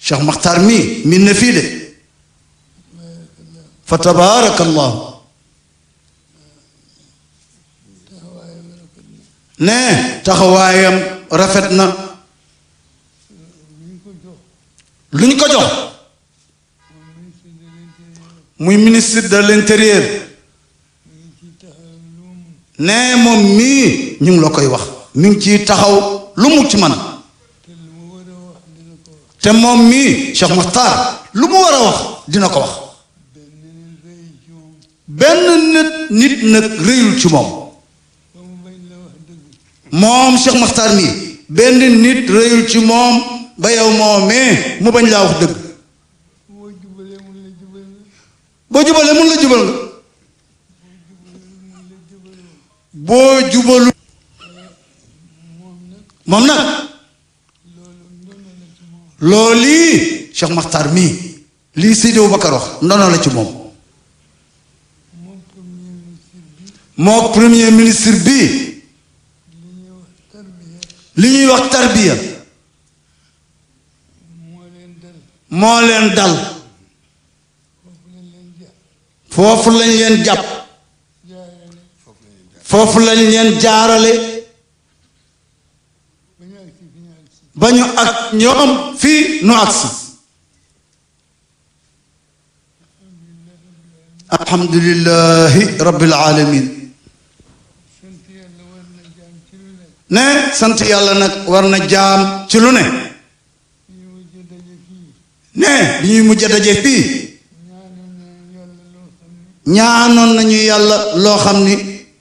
Cheikh Makhtar mii min na fii de fa tabaarakallahu ne taxawaayam rafet na lu ñu ko jox muy ministre de l'intérieur ne moom mii ñu ngi la koy wax mi ngi ciy taxaw lu mu ci man te moom mii Cheikh Makhtar lu mu war a wax dina ko wax benn nit nit nag réyul ci moom moom Cheikh Makhtar mii benn nit réyul ci moom ba yow moomee mu bañ laa wax dëgg boo jubalee mun la jubal nga boo jubalu moom nag loolu lii Cheikh Makhtar mii lii Seydi Aboubacar wax ndono la ci moom moo premier ministre bi li ñuy wax tarbiya moo leen dal foofu lañ leen jàpp foofu lañ leen jaarale ba ñu ak ñoom fii nu agsi alhamdulillahi rabbil alamin ne sant yàlla nag war na jaam ci lu ne ne bi ñuy mujj daje fii ñaanoon nañu yàlla loo xam ni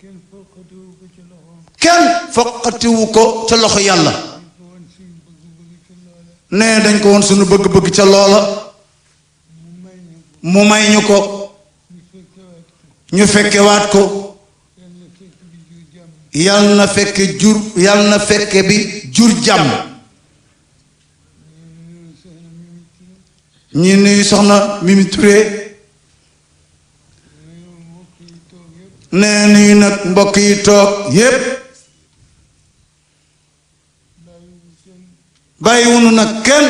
kenn foqatiwu ko ca loxo yàlla ne dañ ko woon suñu bëgg-bëgg ca loola mu may ñu ko ñu fekkewaat ko yal na fekke jur yal na fekke bi jur jàmm ñi nuyu soxna Mimi Touré nee nuyu nag mbokk yi toog yépp bàyyiwunu nag kenn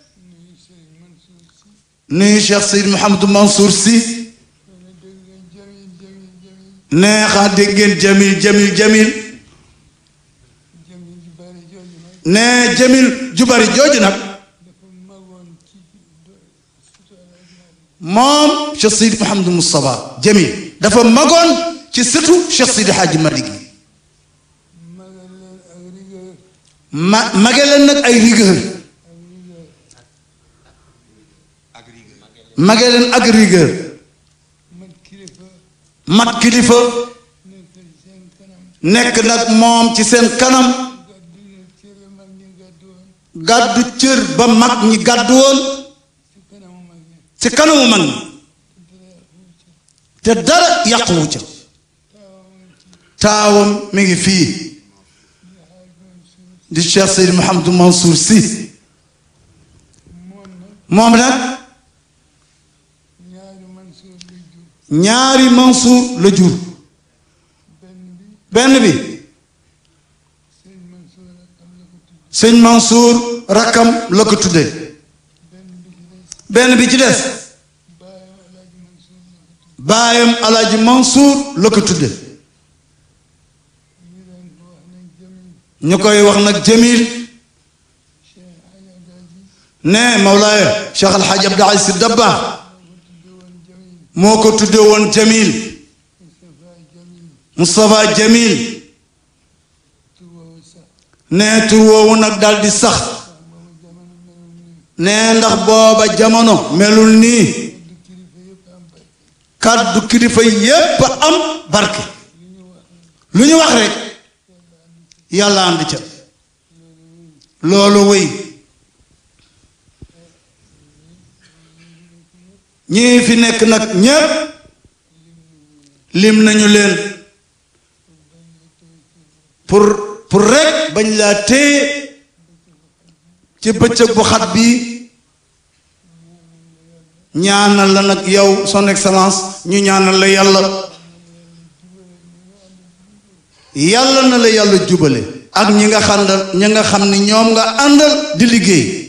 nuyu Cheikh Seyd Mouhamadou Mansour Sy nee xaa dégg ngeen jamil jamil jamil nee jamil ju bari jooju nag moom Cheikh Sidi Mouhamadou Moustapha jamil dafa magoon ci sëtu Cheikh Sidi Hadji Malick yi ma mage leen nag ay rigueur mage leen ak rigueur mat kilifa nekk nag moom ci seen kanam gàddu cër ba mag ñi gàddu woon ci kanamu mag ñi te dara yàquwu ca taawam mi ngi fii di Cheikh Seyd Mouhamadou Mansour Sy moom nag ñaari Mansour la jur benn bi sëñ Mansour rakkam la ko tudde benn bi ci des baayam alaaji Mansour la ko tudde ñu koy wax nag Jamil ne Mawlaaya Cheikh Al Hadj Abdou Aziz Sy Dabakh moo ko tudde woon Jamil Moustapha Jamil ne tur woowu nag dal di sax ne ndax booba jamono melul nii kàddu kilifa yépp am barke lu ñu wax rek yàlla ànd ca loolu wéy ñii fi nekk nag ñépp lim nañu leen pour pour rek bañ laa téye ci bëccëg bu xat bi ñaanal la nag yow son excellence ñu ñaanal la yàlla yàlla na la yàlla jubale ak ñi nga xam ñi nga xam ni ñoom nga àndal di liggéey